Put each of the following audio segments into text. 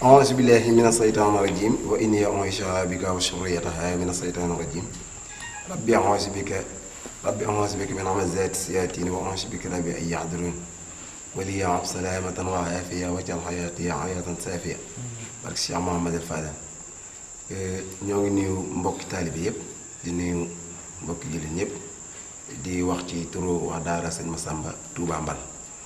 أعوذ بالله من الشيطان الرجيم وإني أعيشها بك وشريتها من الشيطان الرجيم ربي أعوذ بك ربي أعوذ بك من همزات الشياطين وأعوذ بك ربي أن يحضرون ولي عب سلامة وعافية واجعل حياتي حياة سافية barke Cheikh Mouhamadou Fadal ñoo ngi nuyu mbokki taalibe yëpp di nuyu mbokki jullit ñëpp di wax ci turu waa daara sëñ Massamba Touba Mbal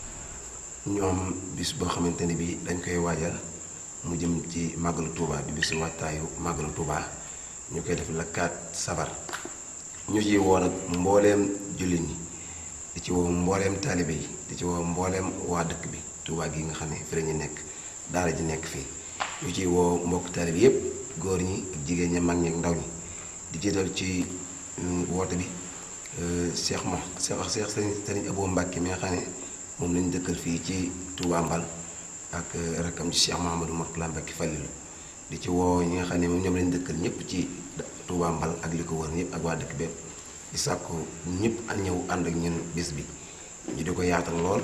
ñoom bis boo xamante ne bi dañ koy waajal mu jëm ci màggalu Touba di bisu waajtaayu màggalu Touba ñu koy def la 4 safar ñu ci woo nag mbooleem jullit ñi di ci woo mbooleem taalibe yi di ci woo mbooleem waa dëkk bi Touba gi nga xam ne fi la ñu nekk daara ji nekk fii ñu ci woo mbokk taalibe yépp góor ñi ak jigéen ñi mag ñi ak ndaw ñi di jiital ci woote bi Cheikh mo Cheikh Cheikh Sëriñ Sëriñ Abou Mbacke mi nga xam ne moom lañu dëkkal fii ci Touba Mbal ak rakkam ci Cheikh Mouhamadou Mourtala Mbacke Fallilu di ci woo ñi nga xam ne moom ñoom lañu dëkkal ñëpp ci Touba Mbal ak li ko wër ñëpp ak waa dëkk bépp di sàkku ñëpp a ñëw ànd ak ñun bés bi ñu di ko yaatal lool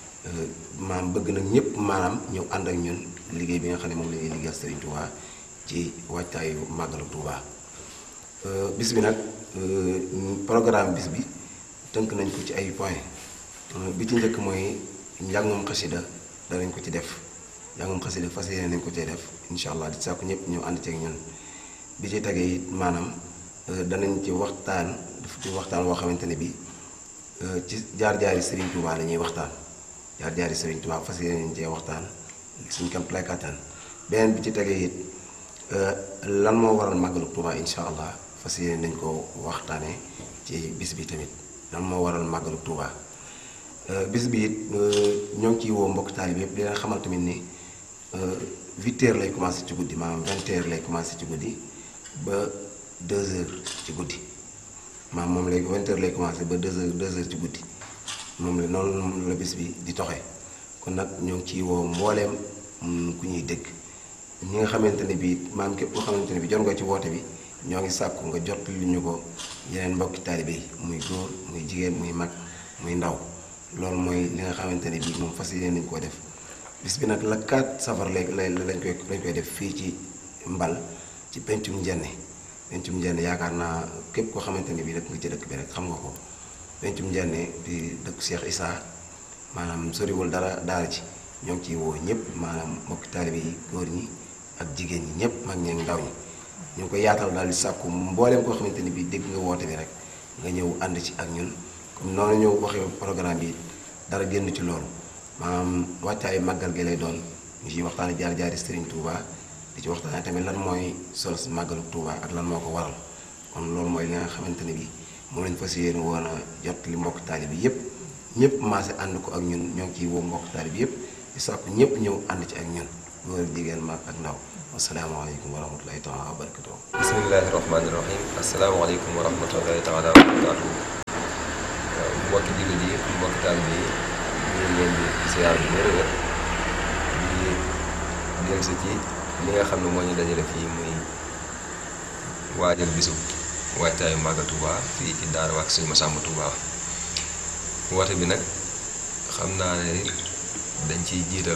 maam bëgg nag ñëpp maanaam ñëw ànd ak ñun liggéey bi nga xam ne moom la ñuy liggéeyal Serigne Touba ci waajtaayu màggalu Touba bis bi nag programme bis bi tënk nañ ko ci ay point bi ci njëkk mooy njàngum xasida danañ ko ci def njàngum xasida fas yéene nañ ko cee def incha allah di sàkku ñëpp ñëw ànd ceeg ñun bi ci tegee it maanaam danañ ci waxtaan daf ci waxtaan woo xamante ne bi ci jaar-jaari Serigne Touba la ñuy waxtaan jaar-jaari Serigne Touba fas yéene nañ cee waxtaan suñ kam playkatan beneen bi ci tegee it lan moo waral màggalu Touba incha allah fas yéene nañ ko waxtaanee ci bis bi tamit lan moo waral màggalu Touba bis bi it ñoo ngi ciy woo mbokk taalib yëpp di leen xamal tamit ni huit heures lay commencé ci guddi maanaam vingt heures lay commencé ci guddi ba deux heures ci guddi maanaam moom lay vingt heures lay commencé ba deux heures deux heures ci guddi moom la noonu la bis bi di toxee kon nag ñoo ngi ciy woo mbooleem ku ñuy dégg ñi nga xamante ne bii maam képp koo xamante ne bi jot nga ci woote bi ñoo ngi sàkku nga jot lu ñu ko yeneen mbokki taalibe yi muy góor muy jigéen muy mag muy ndaw loolu mooy li nga xamante ne bii moom fas yéene nañu koo def bis bi nag la 4 safar léegi lañ koy lañ koy def fii ci mbal ci pencum njenne pencum njenne yaakaar naa képp koo xamante ne bii dëkk nga ci dëkk bi rek xam nga ko pencum njenne di dëkk Cheikh Issa maanaam soriwul dara daara ci ñoo ngi ciy woo ñëpp maanaam mbokki taalibe yi góor ñi ak jigéen ñi ñëpp mag ñeeg ndaw ñi ñu ngi koy yaatal daal di sàkku mbooleem koo xamante ni bii dégg nga woote bi rek nga ñëw ànd ci ak ñun comme noonu ñu waxee programme bi dara génn ci loolu maanaam wàccaayu màggal gi lay doon ñu ciy waxtaane jaar jaari Serigne Touba di ci waxtaane tamit lan mooy solo si màggalu Touba ak lan moo ko waral kon loolu mooy li nga xamante ne bii moom lañ fas yéene woon a jot li mbokk taali bi yëpp ñëpp maase ànd ko ak ñun ñoo ngi ciy woo mbokk taali bi yëpp di sàkku ñëpp ñëw ànd ci ak ñun góor jigéen mag ak ndaw asalaamaaleykum wa rahmatulahi taala wa barakatuh bismillahi rahmaani rahim asalaamaaleykum wa rahmatulahi taala wa barakatuh mbokki jullit yi mbokki taalibe yi ñu ngi leen di ziar bu wér wér di dellusi ci li nga xam ne moo ñu dajale fii muy waajal bisu waajtaayu Màggal Touba fii ci daara wax Sëñ Massamba Touba woote bi nag xam naa ne dañ ciy jiital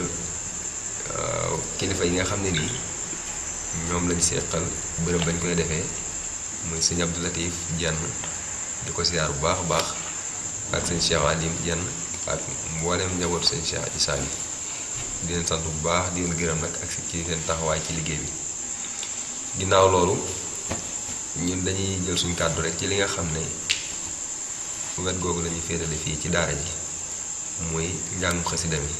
kilifa yi nga xam ne nii ñoom lañ seqal bërëb bañ koy defee muy sëñ Abdou Latif Jenn di ko siyaar bu baax a baax ak sëñ Cheikh Alim Jenn ak mboolem njabootu sëñ Cheikh Issa bi di leen sant bu baax di leen gërëm nag ak ci seen taxawaay ci liggéey bi ginnaaw loolu ñun dañuy jël suñ kàddu rek ci li nga xam ne wet googu lañuy féetale fii ci daara ji muy njàngum xasida mi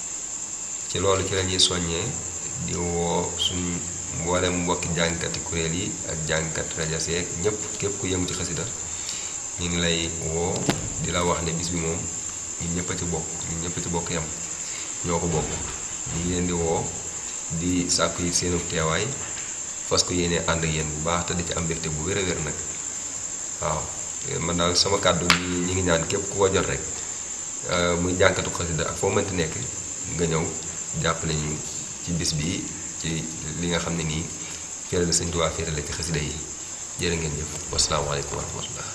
ci loolu ci lañuy soññee di woo suñ mboolem mbokki jàngkati kuréel yi ak jàngkat rajo seeg ñëpp képp ku yëngu ci xasida ñu ngi lay woo di la wax ne bis bi moom ñun ñëpp a ci bokk ñun ñëpp a ci bokk yam ñoo ko bokk ñu ngi leen di woo di sàkku yi seenu teewaay fas ko yéene ànd ak yéen bu baax te di ci am mbégte bu wér a wér nag waaw man daal sama kàddu ñi ñi ngi ñaan képp ku ko jot rek muy jànkatu xasida ak foo mënti nekk nga ñëw jàppale ñu ci bis bi ci li nga xam ne nii féerale Sëñ Tuubaa féerale ci xasida yi jërë ngeen jëf wasalaamaaleykum wa rahmatullah